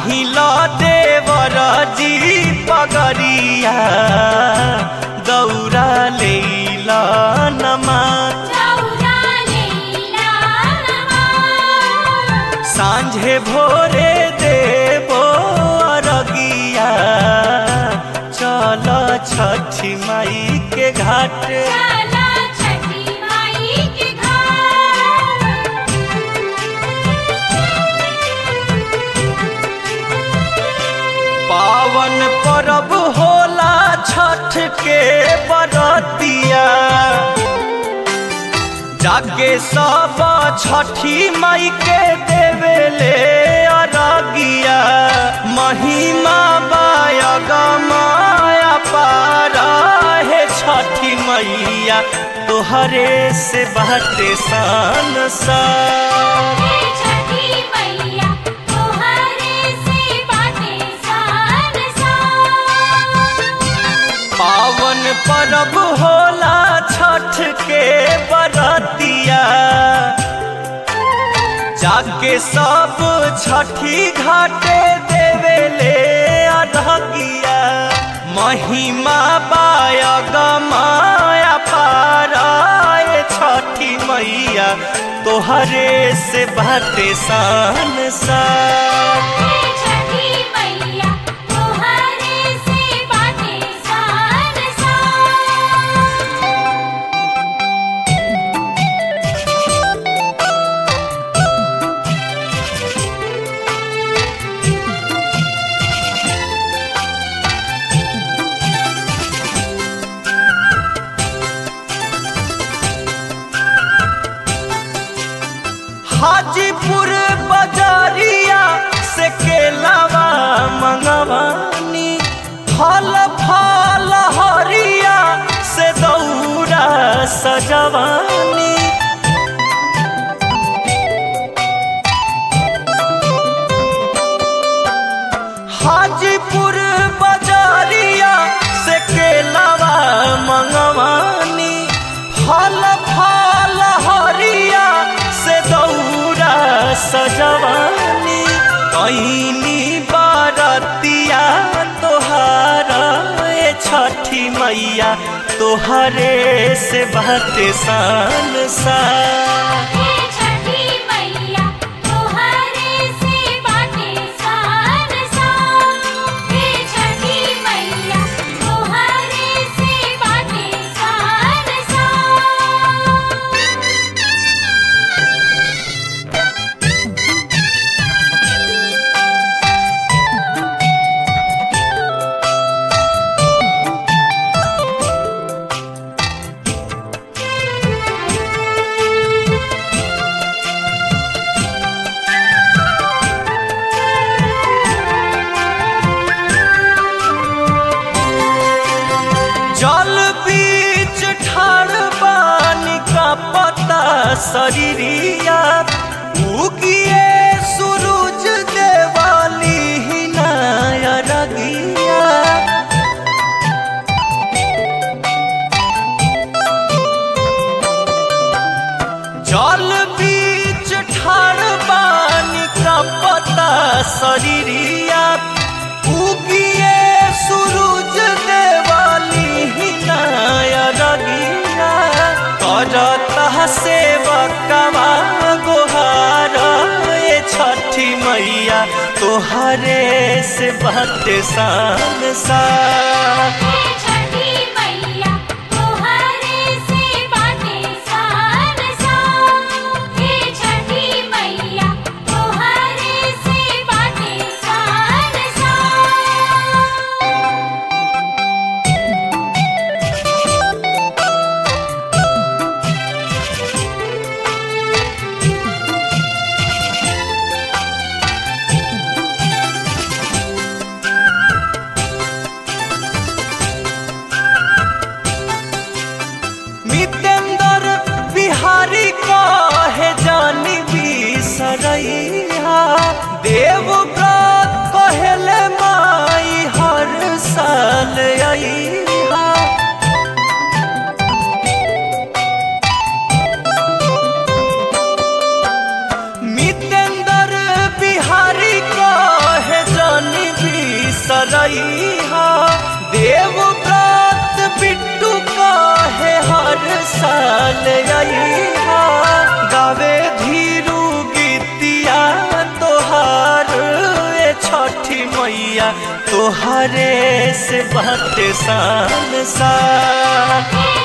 बान्हिल देवर जी पगरिया दौरा लेल नमा दौरा लैला नमा साँझे भोरे देबो अरगिया चल छठी माई के घाट चला छठी माई के घाट पावन परब होला छठ के बरतिया जागे सब छठी माई के देवेले अरगिया महिमा बायग माया पारा हे छठी मैया तोहरे से बाटे संसार हे छठी मैया तोहरे से बाटे संसार पावन परब होला छठ के बरतिया जाके सब छठी घाटे देवेले अरगिया महिमा बायग माया पारा ए छठी मैया तोहरे से बाटे संसार हे छठी मैया तोहरे से बाटे संसार हाजीपुर बजारिया से केलावा मंगवानी फल फल हरिया से दौरा सजवानी हाजीपुर बजारिया से केलावा मंगवानी फल फल हरिया से दौरा सजवानी कैनी बारतिया तोहार ए छठी मैया तोहरे से बाटे संसार हे छठी मैया तोहरे से बाटे संसार हे छठी मैया तोहरे से बाटे संसार जल बीच ठाड़ पानी का पता शरीरिया उगिए सूरज देवाली हिनाया रगिया जल बीच ठाड़ पानी का पता शरीरिया उगिए सूरज देवाली हिनाया रगिया करता सेवकवा गोहार ए छठी मैया तोहरे से बाटे संसार हे छठी मैया तोहरे से बाटे संसार हे छठी मैया तोहरे से बाटे संसार साल अइहा गावे धीरू गीतिया तोहार ए छठी मैया तोहरे से बाटे सान सा हे